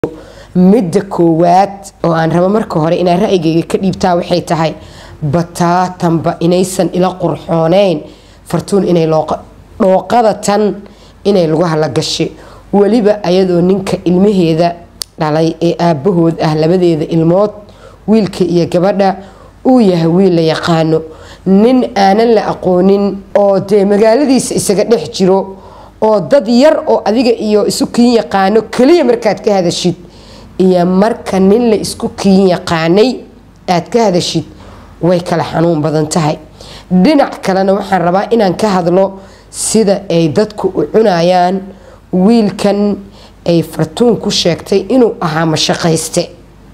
midda koowaad oo aan rabo marka hore inaan ra'yigayga ka dhiibtaa waxay tahay bataatanba inaysan ila qurxooneyn fartuun inay dhooqada tan inay lagu halagashay weliba ayadoo ninka ilmaheeda dhalay ee aabahood ah labadeeda ilmood wiilka iyo gabadha uu yahay wiil la yaqaano nin aanan la aqoonin oo dee magaaladiisa isaga dhex jiro oo dad yar oo adiga iyo isu kiin yaqaano keliya markaad ka hadashid iyo marka nin la isku kiin yaqaanay aad ka hadashid way kala xanuun badan tahay dhinac kalena waxaan rabaa inaan ka hadlo sida ay dadku u cunayaan wiilkan ay fartuun ku sheegtay inuu ahaa mashaqayste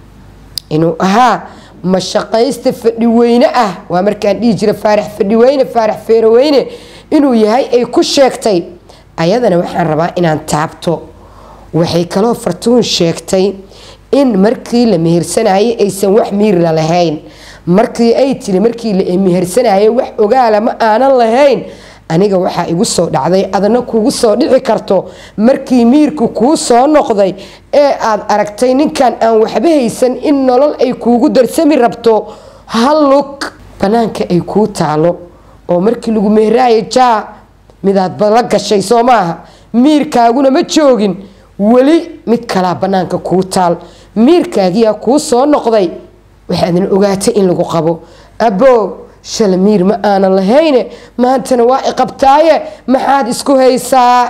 inuu ahaa mashaqayste fadhiweyne ah waa markaan dhihi jira faarax fadhiweyne faarax feeroweyne inuu yahay ay ku sheegtay ayadana waxaan rabaa inaan taabto waxay kaloo fartuun sheegtay in markii la mehersanayay aysan wax miirla lahayn markii ay tiri markii la mehersanayay wax ogaala ma aanan lahayn aniga waxaa igu soo dhacday adna kugu soo dhici karto markii miirku kuu soo noqday ee aad aragtay ninkan aan waxba haysan in nolol ay kuugu darsami rabto hal lug banaanka ay kuu taalo oo markii lagu meheraayo jaa midaadba la gashay soo maaha miirkaaguna ma joogin weli mid kalaa banaanka kuu taal miirkaagiyaa kuu soo noqday waxaadna ogaatay in lagu qabo abbo shala miir ma aanan lahayne maantana waa iqabtaaye maxaad isku haysaa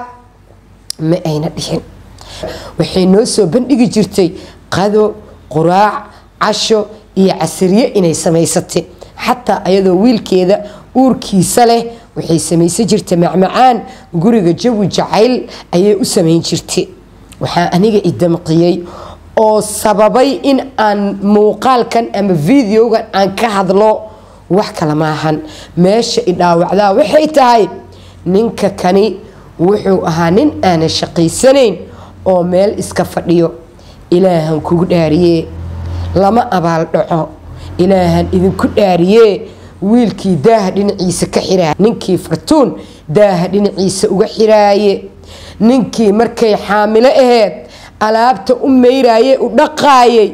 ma ayna dhixin waxay noo soo bandhigi jirtay qado quraac casho iyo casariye inay samaysatay xataa ayadoo wiilkeeda uurkiisa leh waxay samaysan jirtay macmacaan guriga jawi jacayl ayay u samayn jirtay waxaa aniga idamqiyey oo sababay in aan muuqaalkan ama videogan aan ka hadlo wax kale maahan meesha idhaawacdaa waxay tahay ninka kani wuxuu ahaa nin aanan shaqaysanayn oo meel iska fadhiyo ilaahan kugu dhaariyee lama abaal dhaco ilaahan idinku dhaariyee wiilkii daaha dhinaciisa ka xiraay ninkii fartuun daaha dhinaciisa uga xiraaye ninkii markay xaamilo aheyd alaabta u meyraaye u dhaqaayay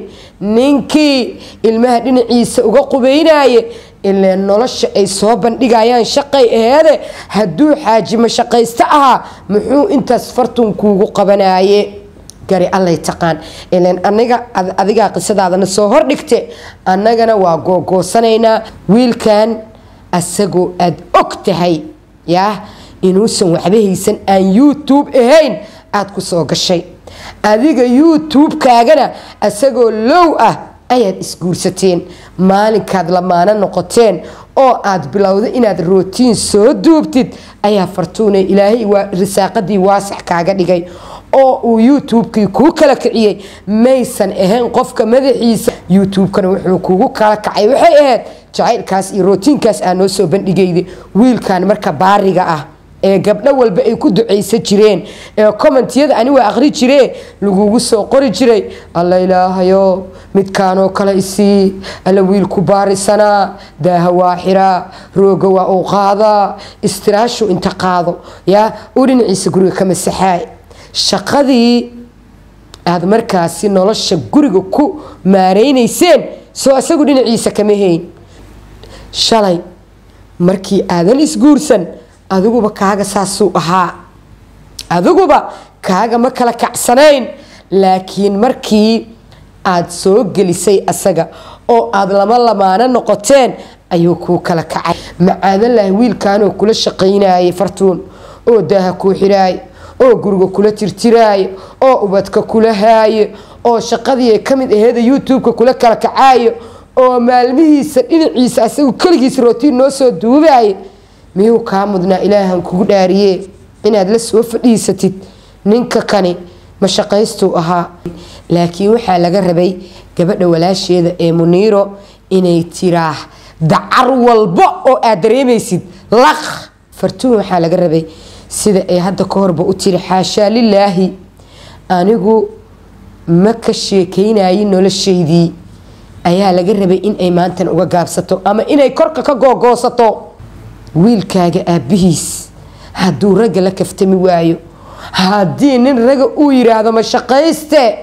ninkii ilmaha dhinaciisa uga qubaynaye ilaa nolosha ay soo bandhigayaan shaqay aheede hadduu xaajimo shaqaysto ahaa muxuu intaas fartuun kuugu qabanaye gari allay taqaan ilan aniga adigaa qisadaadana soo hordhigte annagana waa googoosanaynaa wiilkan asagoo aad og tahay yaah inuusan waxba haysan aan youtube ahayn aada ku soo gashay adiga youtube-kaagana asagoo low ah ayaad isguursateen maalinkaad lamaano noqoteen oo aad bilowda inaad rootiin soo duubtid ayaa fartuune ilaahay waa risaaqadii waasax kaaga dhigay oo uu youtube-kii kuu kala kiciyey maysan ahayn qofka madaxiisa youtube-kana wuxuu kugu kala kacay waxay ahayd jacaylkaas iyo rootiinkaas aa noo soo bandhigayda wiilkan marka baariga ah ee gabdho walba ay ku ducaysan jireen ee commentiyada ani waa aqri jiree lagugu soo qori jiray alla ilaahayo midkaanoo kale isii alla wiilku baarisanaa daaha waa xiraa rooga waa uu qaadaa istiraashu inta qaado yaa uu dhinaciisa guriga ka masaxaay shaqadii aada markaasi nolosha guriga ku maareynayseen soo isagu dhinaciisa kama hayn shalay markii aadan isguursan adiguba kaaga saasuu ahaa adiguba kaaga ma kala kacsanayn laakiin markii aad soo gelisay asaga oo aada lama lamaano noqoteen ayuu kuu kala kacay macaadalahi wiilkanoo kula shaqaynayay fartuun oo daaha kuu xiraayo oo guriga kula tirtiraayo oo ubadka kula haayo oo shaqadii ka mid aheeda youtube-ka kula kala kacaayo oo maalmihiisa dhinaciisa asagu keligiis rootiin noo soo duubaayo miyuu kaa mudnaa ilaahan kugu dhaariyee inaad la soo fadhiisatid ninka kani mashaqaystuu ahaa laakiin waxaa laga rabay gabadha walaasheeda ee muniiro inay tiraah dacar walba oo aad dareemaysid laq fartuun waxaa laga rabay sida ay hadda ka horba u tiri xaashaa lilaahi anigu ma ka sheekaynayin noloshaydii ayaa laga rabay inay maantan uga gaabsato ama inay korka ka googoosato wiilkaaga aabbihiis hadduu ragga la kaftami waayo haddii nin raga uu yidhaahdo ma shaqayste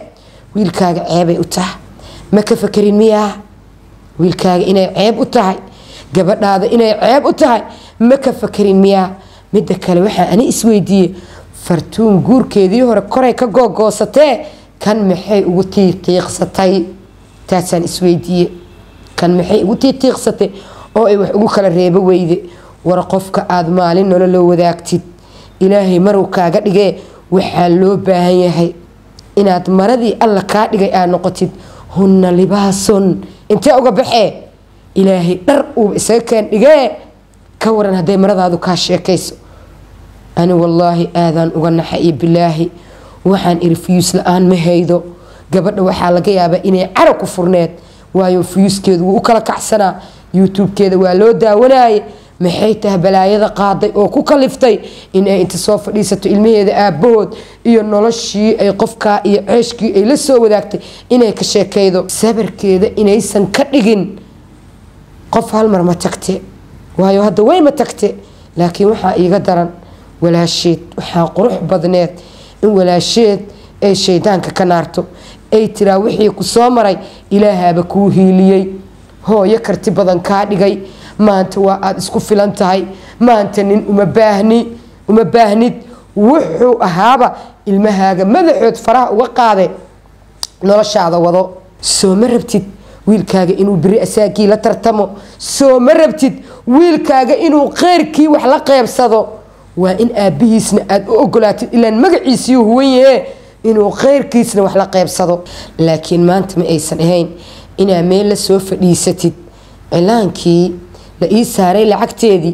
wiilkaaga ceebay u tahay ma ka fakerin miyaa wiilkaaga inay ceeb u tahay gabadhaada inay ceeb u tahay ma ka fakerin miyaa midda kale waxaa ani isweydiiyey fartuun guurkeedii hore koray ka googoosatee kan maxay ugu tiiqiiqsatay taasaan isweydiiye kan maxay ugu tiiqiiqsatay oo ay wax ugu kala reebo weyde war qofka aada maalin nololo wadaagtid ilaahay maruu kaaga dhigee waxaa loo baahan yahay inaad maradii alla kaa dhigay aad noqotid hunna libaasun intee uga baxee ilaahay dhar uuba isaga keen dhigee ka waran hadday maradaadu kaa sheekayso ani wallaahi aadaan uga naxa iyo bilaahi waxaan iri fuyuus la-aan ma haydo gabadha waxaa laga yaabaa inay cara ku furneed waayo fuyuuskeedu wuu u kala kacsanaa youtube-keeda waa loo daawanaaye maxay tahay balaayada qaaday oo ku kaliftay inay inta soo fadhiisato ilmaheeda aabbahood iyo noloshii ay qofkaa iyo ceeshkii ay la soo wadaagtay inay ka sheekaydo sabarkeeda inaysan ka dhigin qof halmar ma tagte waayo hadda way ma tagte laakiin waxaa iiga daran walaasheed waxaa qurux badneed in walaasheed ay shaydaanka ka naarto ay tiraa wixii ku soo maray ilaahaaba kuu hiiliyey hooyo karti badan kaa dhigay maanta waa aada isku filan tahay maanta nin uma baahni uma baahnid wuxuu ahaaba ilmahaaga madaxood faraha uga qaade noloshaada wado soo ma rabtid wiilkaaga inuu beri asaagii la tartamo soo ma rabtid wiilkaaga inuu qeyrkii wax la qeybsado waa in aabbihiisna aada u ogolaatid ilaan magaciisiiu huwan yahe inuu qeyrkiisna wax la qeybsado laakiin maanta ma aysan ahayn inaa meel la soo fadhiisatid cilaankii la ii saaray lacagteedii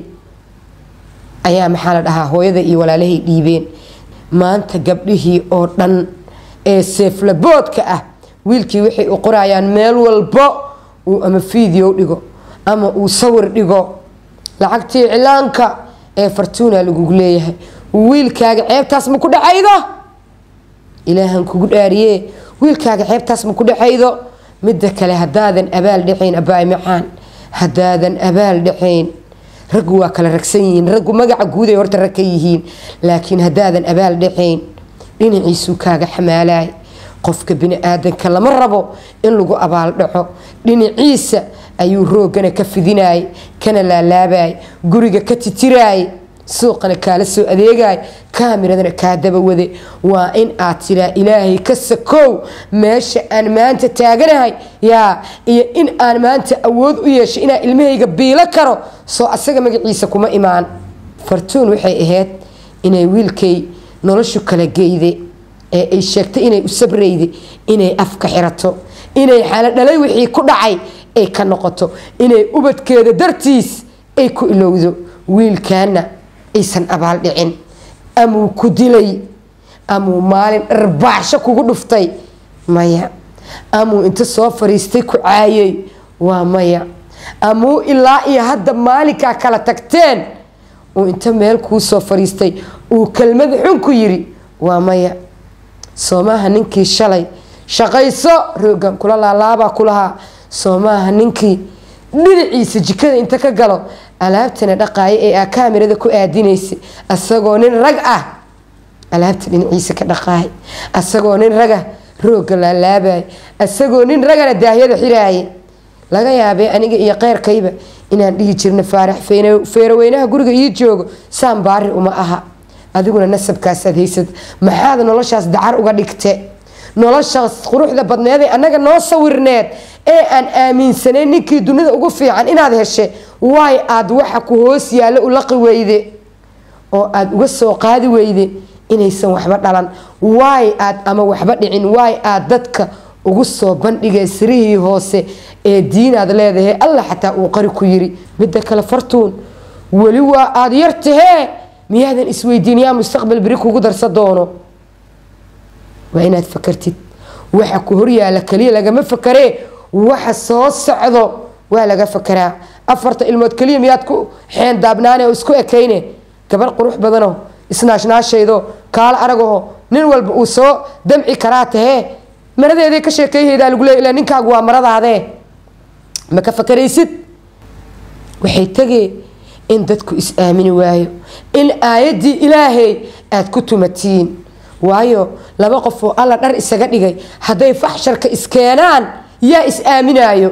ayaa maxaa la dhahaa hooyada iyo walaalahay dhiibeen maanta gabdhihii oo dhan ee seeflaboodka ah wiilkii waxay u qorayaan meel walbo uu ama fiideo dhigo ama uu sawir dhigo lacagtii cilaanka ee fartuuna lagugu leeyahay wiilkaaga ceebtaas ma ku dhacaydo ilaahan kugu dhaariye wiilkaaga ceebtaas ma ku dhacaydo midda kale haddaadan abaal dhacayn abaay macaan haddaadan abaal dhacayn raggu waa kala ragsan yihiin raggu magaca guuday horta rag ka yihiin laakiin haddaadan abaal dhacayn dhinaciisuu kaaga xamaalaay qofka bini-aadanka lama rabo in lagu abaal dhaco dhinaciisa ayuu roogana ka fidinaayay kana laalaabayay guriga ka titiraayay suuqana kaala soo adeegay kaamiradana kaa dabawade waa in aad tiraa ilaahay ka sakow meesha aan maanta taaganahay yaa iyo in aan maanta awood u yeeshay inaan ilmahayga biilo karo soo asaga magaciisa kuma imaan fartuun waxay ahayd inay wiilkay noloshu kala geyde ee ay sheegtay inay u sabrayday inay afka xirato inay xalo dhalay wixii ku dhacay ay ka noqoto inay ubadkeeda dartiis ay ku ilowdo wiilkaana aysan abaal dhicin amuu ku dilay amuu maalin dharbaaxsho kugu dhuftay maya amuu inta soo fariistay ku caayay waa maya amuu ilaa iyo hadda maalinkaa kala tagteen uu inta meel kuu soo fariistay uu kelmad xun ku yiri waa maya soomaaha ninkii shalay shaqayso roogan kula laalaabaa kulahaa soomaaha ninkii dhinaciisa jikada inta ka galo alaabtana dhaqaaya ee aa kaamirada ku aadinaysa asagoo nin rag ah alaabta dhinaciisa ka dhaqaaya asagoo nin raga rooga laalaabaya asagoo nin ragana daahyada xiraaya laga yaabee aniga iyo qeyrkayba inaan dhihi jirna faarax feeraweynaha guriga ii joogo saan baari uma aha adiguna nasabkaasaad haysad maxaad noloshaas dacar uga dhigte noloshaas quruxda badneeday annaga noo sawirneed ee aan aaminsanayn ninkii dunida ugu fiican inaad heshe waay aad waxa ku hoos yaallo u laqi weyde oo aad uga soo qaadi weyde inaysan waxba dhalan waay aad ama waxba dhicin waay aad dadka ugu soo bandhigay sirihii hoose ee diinaad leedahay alla xataa uu qari ku yiri midda kale fartuun weli waa aada yar tahee miyaadan isweydiin yaa mustaqbal beri kugu darsa doono waa inaad fakartid waxa ku horyaala kaliya lagama fakaree waxa soo socdo waa laga fakaraa afarta ilmood kaliya miyaad ku xeen daabnaane oo isku ekayne gabar qurux badano isnaashnaashaydo kaala aragaho nin walba uu soo damci karaa tahee maradeeday ka sheekeyhaydaa lagu leey ilaa ninkaagu waa maradaadee ma ka fakaraysid waxay tegee in dadku is aamini waayo in aayaddii ilaahay aada ku tumatiin waayo laba qof oo alla dhar isaga dhigay hadday faxsharka iskeenaan yaa is aaminaayo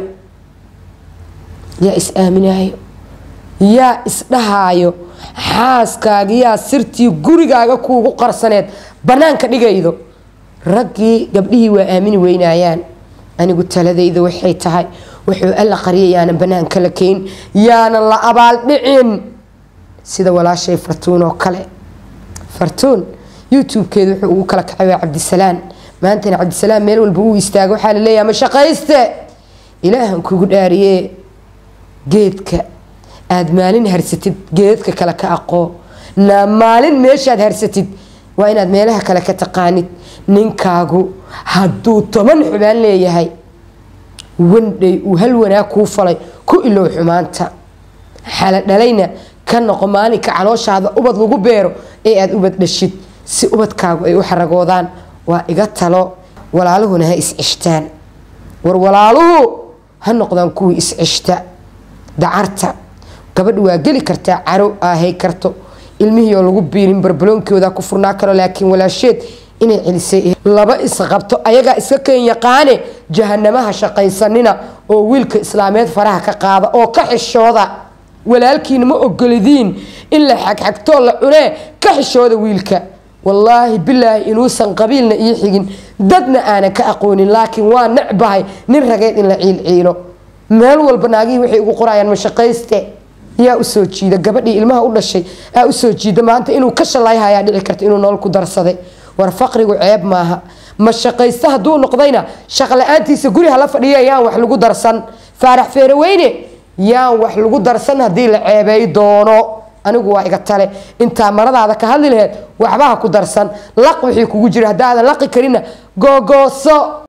yaa is aaminaayo yaa isdhahaayo xaaskaaga yaa sirtii gurigaaga kuugu qarsaneed bannaanka dhigaydo raggii gabdhihii waa aamini weynaayaan anigu taladayda waxay tahay wuxuu alla qariya yaanan bannaanka la keyn yaanan la abaaldhicin sida walaashay fartuun oo kale fartuun youtube-keeda wuxuu ugu kala kacay waa cabdisalaan maantana cabdisalaan meel walba uu istaago waxaa la leeyahay ma shaqayste ilaahan kugu dhaariye geedka aada maalin harsatid geedka kale ka aqoo na maalin meeshaad harsatid waa inaad meelaha kale ka taqaanid ninkaagu hadduu toban xubaan leeyahay wandhay uu hal wanaag kuu falay ku ilow xumaanta xala dhalayna ka noqo maalinka calooshaada ubad lagu beero ee aada ubad dhashid si ubadkaagu ay u xaragoodaan waa iga talo walaaluhuna ha iscishtaan war walaaluhu ha noqdaan kuwii iscishta dacarta gabadha waa geli kartaa caro aahay karto ilmihii oo lagu biirin barbaloonkooda ku furnaa karo laakiin walaasheed inay celisay laba isqabto ayagaa iska keen yaqaane jahanamaha shaqaysanina oo wiilka islaameed faraha ka qaada oo ka xishooda walaalkiina ma ogolidiin in la xagxagtoo la cunee ka xishooda wiilka wallaahi bilaahi inuusan qabiilna ii xigin dadna aanan ka aqoonin laakiin waa necbahay nin rageed in la ciilciilo meel walba naagihii waxay ugu qorayaan mashaqayste yaa usoo jiida gabadhii ilmaha u dhashay aa usoo jiida maanta inuu ka shalayhayaa dhici karta inuu nolol ku darsaday war faqrigu ceeb maaha ma shaqaysta hadduu noqdayna shaqla-aantiisa guri hala fadhiya yaan wax lagu darsan faarax feeroweyne yaan wax lagu darsan haddii la ceebay doono anigu waa iga tale intaa maradaada ka hadli laheed waxba ha ku darsan laq wixii kugu jira haddaadan laqi karinna googooso